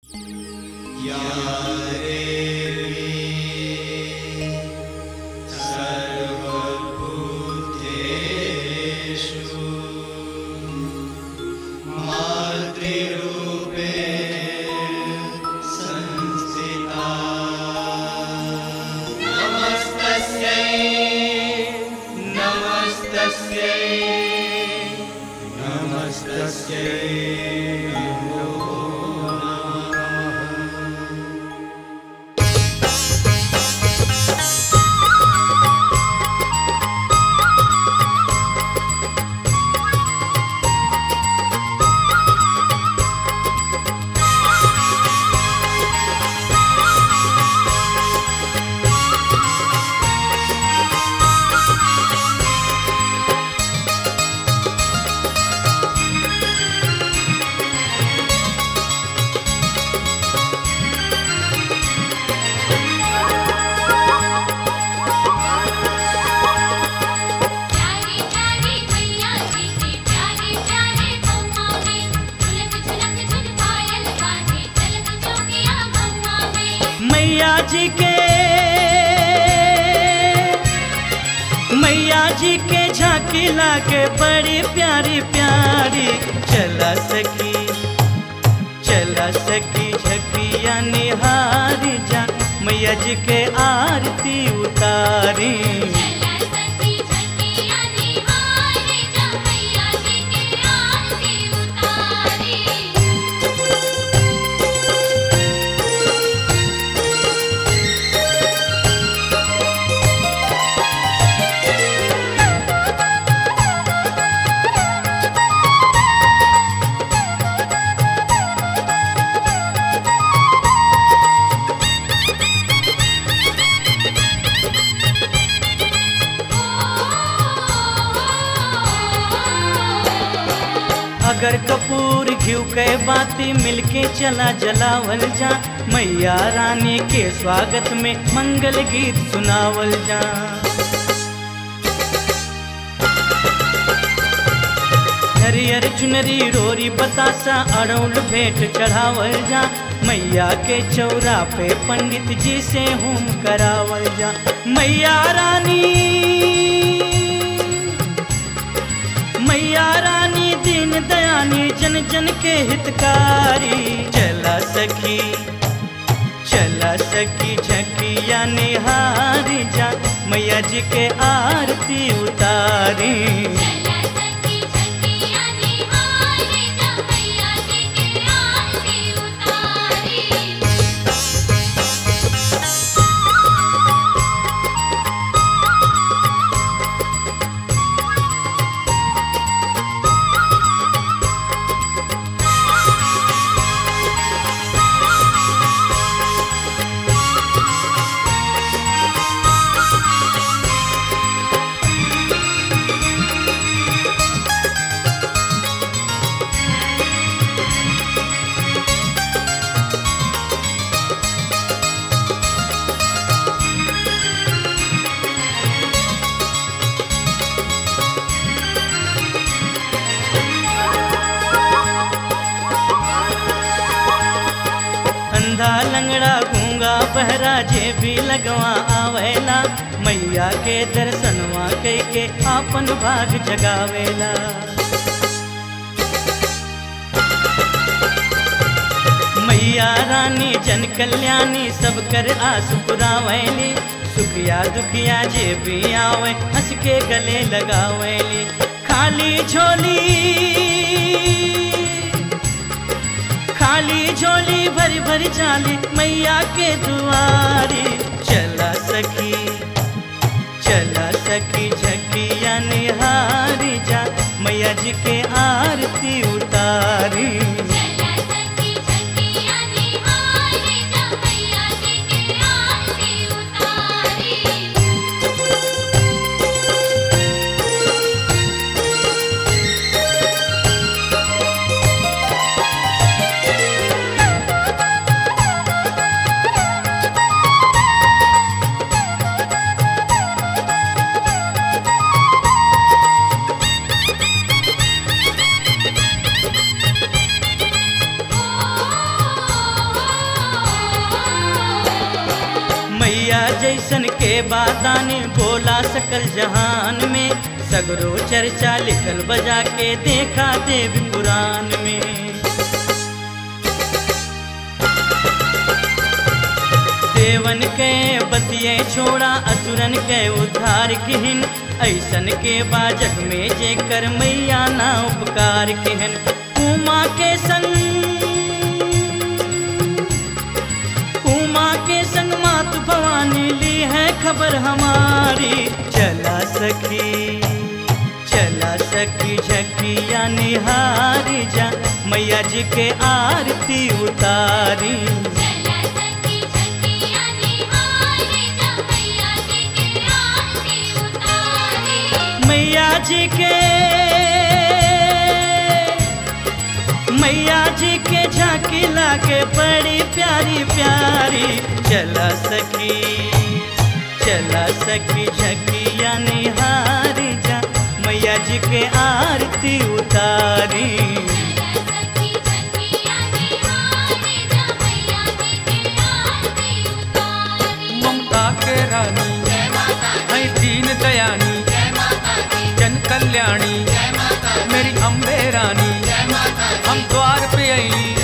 प्यारे प्यारे मैया जी के प्यारे प्यारे बम्मा में झुलक झुलक झुन पायल बाजे चलक चौकिया बम्मा में मैया जी के मैया जी के झांकी लागे बड़ी प्यारी प्यारी चला सकी चला सकी झकिया निहारी जा मैया जी के आरती उतारी चला सखी झकिया निहारे जा मैया जी के आरती उतारी अगर कपूर घिव के बाती मिलके चला जलावल जा मैया रानी के स्वागत में मंगल गीत सुनावल जा हरियर चुनरी रोरी बतासा अड़ौल भेंट चढ़ावल जा मैया के चौरा पे पंडित जी से होम करावल जा मैया रानी मैया रानी दीन दयानी जन जन के हितकारी चला सखी चला सखी झकिया निहारी जा मैया जी के आरती उतारी चला सखी झकिया निहारे जा मैया जी के आरती उतारी अंधा लंगड़ा गूंगा बहरा जे भी लगवा आवेला मैया के दर्शनवा के के आपन भाग जगावेला मैया रानी जन कल्याणी सब कर आस पुरावैली सुखिया दुखिया जे भी आवे हंस के गले लगावेली खाली झोली खाली झोली भरी भरी चाली मैया के दुआरी चला सखी चला सखी झकिया निहारी जा मैया जी के आरती उतारी चला सखी झकिया निहारे जा मैया जी के आरती उतारी मैया जैसन के बादानी बोला सकल जहान में सगरो चर्चा लिखल बजा के देखा देव पुराण में देवन के बतिये छोड़ा असुरन के उद्धार किहन ऐसन के बाजग में जेकर मैया ना उपकार किहन उमा के संग उमा के संग मात भवानी ली है खबर हमारी चला सखी चला सखी झकिया निहारी जा मैया जी के आरती उतारी चला सखी झकिया निहारे जा मैया जी के आरती उतारे मैया जी के मैया जी के झांकी लागे बड़ी प्यारी प्यारी चला सखी चला सखी झकिया निहारी जा मैया जी के आरती उतारी चला सखी झकिया निहारे जा मैया जी के आरती उतारे ममता के रानी जय माता है दीन दयानी जय माता दी जन कल्याणी जय माता मेरी अम्बे रानी जय माता हम द्वार पे आई